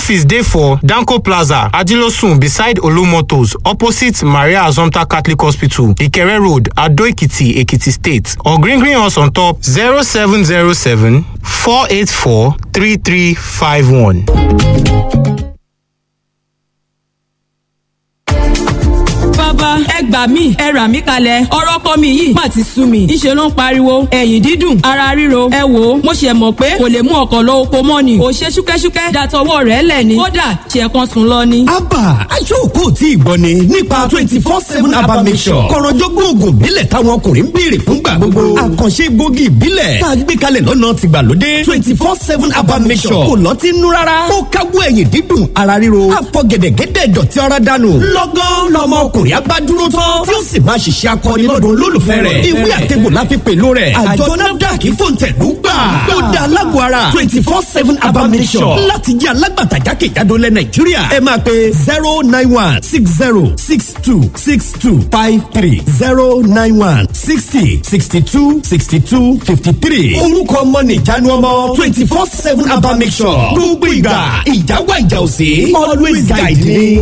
office dey for danko plaza ajilosun beside olumotors opposite maria azomta catholic hospital ikere road adoekiti ekiti state or green green us on top zero seven zero seven four eight four three three five one. bàbá ẹ gbà mí ẹ rà mí kalẹ̀ ọ̀rọ̀ kọ́ mi yìí má ti sú mi ìṣe ló ń pariwo ẹ̀yìn dídùn ara ríro ẹ wò ó mo ṣe mọ̀ pé kò lè mú ọkọ̀ lọ oko mọ́ ni ò ṣe ṣúkẹ́ṣúkẹ́ dàtọwọ́ rẹ̀ lẹ̀ ni kódà ṣe kan sùn lọ ni. abba aṣọ́kò tí ìgbọ́ ni nípa twenty four seven abba mission kọ̀rọ̀jọ́gbọ́n oògùn ìbílẹ̀ táwọn ọkùnrin ń béèrè fúngbà gbogbo àkànṣe egbògi ìbílẹ̀ tá a gbé kalẹ̀ lọ́nà tìgbàlódé twenty four seven abba mission kò lọ́tí nú rárá ó káwọ́ ẹ̀yìn dídùn ara ríro àfọ̀gẹ̀dẹ̀gẹ̀dẹ̀ dọ̀tí ara dànù lọ́gán lọ́mọ ọkùnrin abá dúró tán tí ó sì máa ṣiṣẹ́ akọni lọ́dún olólùfẹ́ rẹ̀ ìwé àtẹ̀gbò la fi pèlò rẹ̀ àjọ nafdac fòǹtẹ̀lú gbà ó dá alágọ̀ ara twenty four seven abamisọ̀ láti jẹ́ alágbàtà jákèjádò lẹ̀ nàìjíríà ẹ máa pe zero nine one six zero six two six two five three zero nine one sixty sixty two sixty two fifty three orúkọ ọmọ nìjánu ọmọ twenty four seven abamisọ̀ gbogbo ìgbà ìjáwá ìjà òsè always guide me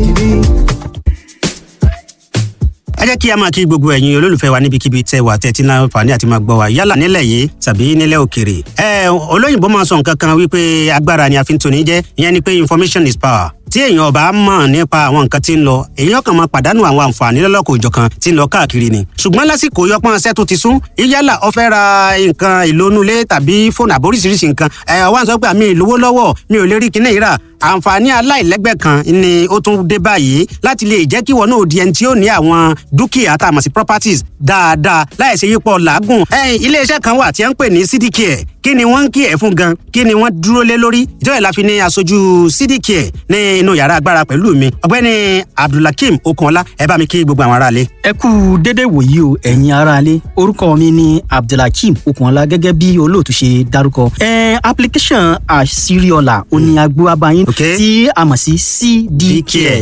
ẹ jẹ́ kí a máa kí gbogbo ẹ̀yin olólùfẹ́ wa níbikíbi tẹ́ wà tẹ́tí náà fàní àti máa gbọ́ wa yálà nílẹ̀ yìí tàbí nílẹ̀ òkèrè. ẹ olóyìnbó máa sọ nǹkan kan wípé agbára ni a fi ń toni jẹ́ ìyẹn ni pé information is power tí èèyàn ọba mọ̀ nípa àwọn nǹkan tí ń lọ èèyàn kan máa pàdánù àwọn àǹfààní lọ́lọ́kọ̀ òjọ̀kan tí ń lọ káàkiri ni. ṣùgbọ́n lásìkò yọpọ́n ṣẹ́ tó ti sún yálà ó fẹ́ ra nǹkan ìlónúlé tàbí fóònù àbóríṣiríṣi nǹkan ẹ̀ wá ń sọ pé àmì ìlówó lọ́wọ́ mi ò lè rí kinní ìrà àǹfààní aláìlẹ́gbẹ́ kan ni ó tún dé báyìí láti lè jẹ́ kí wọn náà di ẹni tí ó ní àwọn dúkìá tá a mọ̀ sí properties dáadáa láìsí yípo làágùn. iléeṣẹ́ kan wà tí wọ́n ń pè ní cdcare kí ni wọ́n ń kí ẹ̀ fún gan kí ni wọ́n dúró lé lórí ìjọba ìlàfi ní aṣojú cdcare ní inú yàrá agbára pẹ̀lú mi ọ̀gbẹ́ni abdulhakeem okunọlá ẹ bá mi kí gbogbo àwọn aráalé. ẹ kú dédé wòyí o ẹ̀yin aráalé orúkọ mi ni abdulhakeem okunọlá gẹ́gẹ́ bí olóòtú ṣe dárúkọ. ẹ application àṣírí ọ̀la òní agbó abayín tí a mọ̀ sí cdcare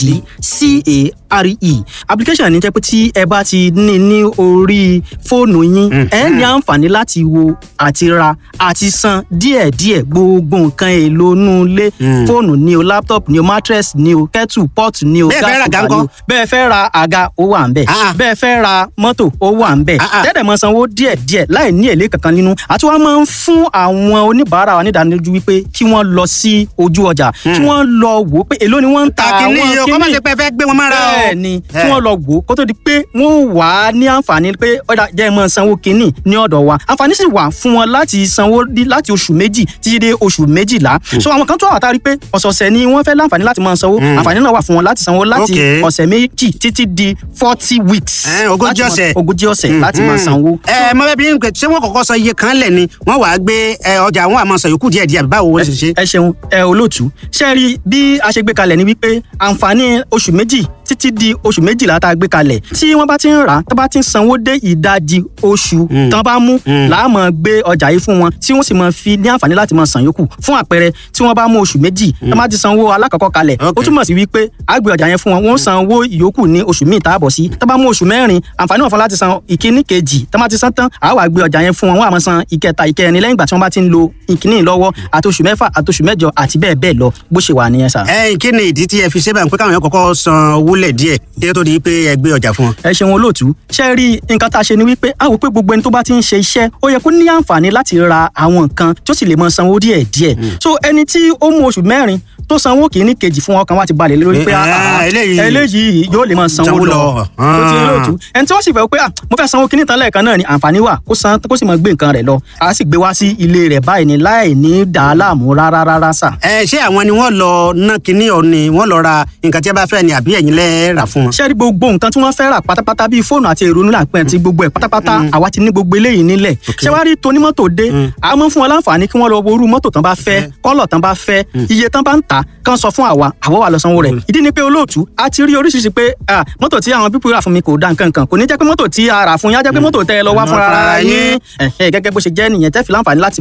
cdcare application ní jẹ́ pé tí ẹ bá ti ní ní orí fóònù yín ẹ ní àǹfààní láti wo àti ra àti san díẹ̀díẹ̀ gbogbo nǹkan èlò inú ilé fóònù ni o laptop ni o mattress ni o kettle pot ni o gas cooker ni o bẹ́ẹ̀ fẹ́ ra àga ó wà ń bẹ̀ bẹ́ẹ̀ fẹ́ ra mọ́tò ó wà ń bẹ̀ tẹ́tẹ̀ mọ́ sanwó díẹ̀díẹ̀ láì ní èlé kankan nínú àti wọ́n máa ń fún àwọn oníbàárà wa nídánilójú wípé kí wọ́n lọ sí ojú ọjà kí wọ́n lọ wò ó pé èló ni wọ́n ń ta àwọn kíní yìí kọ́ máa ṣe pé fẹ́ gbé wọn mára o. bẹ́ẹ̀ ni kí wọ́n lọ wò ó kó tó di pé wọ́n wà á ní àǹfààní pé ọ̀dà jẹ́ ẹ máa sanwó kínní ní ọ̀dọ̀ wa àǹfààní sì wà fún wọn láti sanwó láti oṣù méjì títí dé oṣù méjìlá so àwọn kan tó àwọn àtàrí pé ọ̀sọ̀ọ̀sẹ̀ ni wọ́n fẹ́ láǹfààní láti máa sanwó àǹfààní náà wà fún wọn láti sanwó láti ọ̀sẹ̀ méjì títí di forty weeks ogójì ọ̀sẹ̀ ogójì ọ̀sẹ̀ láti máa sanwó. ẹ mọ bẹẹ bí n pè ṣé wọn kọ́kọ́ sọ iye kan lẹ ni wọn wàá gbé ọjà àwọn àmọ sọ yòókù díẹ̀ díẹ̀ báwo wọn ṣe ṣe. ẹ ṣeun ẹ olóòtú ṣe rí bí a ṣe gbé kalẹ̀ ni wípé àǹfààní oṣù méjì títí di oṣù méjìlá tá a gbé kalẹ̀ tí wọ́n bá ti ń rà á tó bá ti ń sanwó dé ìdajì oṣù tán bá mú láàmú gbé ọjà yìí fún wọn tí wọ́n sì máa fi ní àǹfààní láti máa san yòókù fún àpẹẹrẹ tí wọ́n bá mú oṣù méjì tó bá ti sanwó alákọ̀ọ́kọ́ kalẹ̀ ó túmọ̀ sí wípé a gbé ọjà yẹn fún wọn wọ́n san owó ìyókù ní oṣù míì tá a bọ̀ sí tó bá mú oṣù mẹ́rin àǹfààní wọn fún láti san ìkíní kejì tó bá ti san tán a wá gbé ọjà yẹn fún wọn wọ́n á máa san ìkẹta ìkẹrin lẹ́yìn ìgbà tí wọ́n bá ti ń lo ìkíní lọ́wọ́ àti oṣù mẹ́fà àti oṣù mẹ́jọ àti bẹ́ẹ̀ bẹ́ẹ̀ lọ bó ṣe wà nìyẹn sà. ẹ kí ni ìdí tí ẹ fi ṣe báyìí pé káwọn yẹn kọ́kọ́ san owó lẹ̀ díẹ̀ kí ẹ tó di pé ẹ gbé ọjà fún wọn. ẹ ṣeun olóòtú ṣe rí nǹkan tá a ṣe ni wípé a wò pé gbogbo ẹni tó bá ti ń ṣe iṣẹ́ ó yẹ kó ní àǹfààní láti ra àwọn nǹkan tó sì lè máa sanwó díẹ̀ díẹ̀ so ẹni tí ó mú oṣù mẹ́rin tó sanwó kìíní kejì fún ọkàn wa ti balẹ̀ lórí pé eléyìí yóò lè máa sanwó lọ tó ti olóòtú ẹni tí wọ́n sì fẹ́ pé mo fẹ́ sanwó kìíní tán lẹ́ẹ̀kan náà ni àǹfààní wà kó san kó sì máa gbé nǹkan rẹ̀ lọ a sì gbé wá sí ilé rẹ̀ báyìí ni láì ní dàá láàmú rárá rárá sà. ẹ ṣé àwọn ni wọ́n lọ ná kinní ọ ni wọ́n lọ ra nǹkan tí a bá fẹ́ ni àbí ẹ̀yin lẹ rà fún wọn. ṣé rí gbogbo nǹkan tí wọ́n fẹ́ rà pátápátá bíi fóònù àti èrò nílà pẹ́ ti gbogbo ẹ̀ pátápátá àwa ti ní gbogbo eléyìí nílẹ̀ ṣé wàá rí tonímọ́tò dé a mọ̀ fún wọn láǹfààní kí wọ́n lọ wo irú mọ́tò tán bá fẹ́ kọ́lọ̀ tán bá fẹ́ iye tán bá ń tà kán sọ fún àwa àwa wà lọ sanwó rẹ̀ ìdí ni pé olóòtú a ti rí oríṣiríṣi pé mọ́tò tí àwọn pípọ̀ rà fún mi kò dá nǹkan kan kò ní jẹ́ pé mọ́tò tí a rà fún yín á jẹ́ pé mọ́tò tẹ́ ẹ lọ wá fúnra ara yín gẹ́gẹ́ bó ṣe jẹ́ nìyẹn tẹ́ fi láǹfààní láti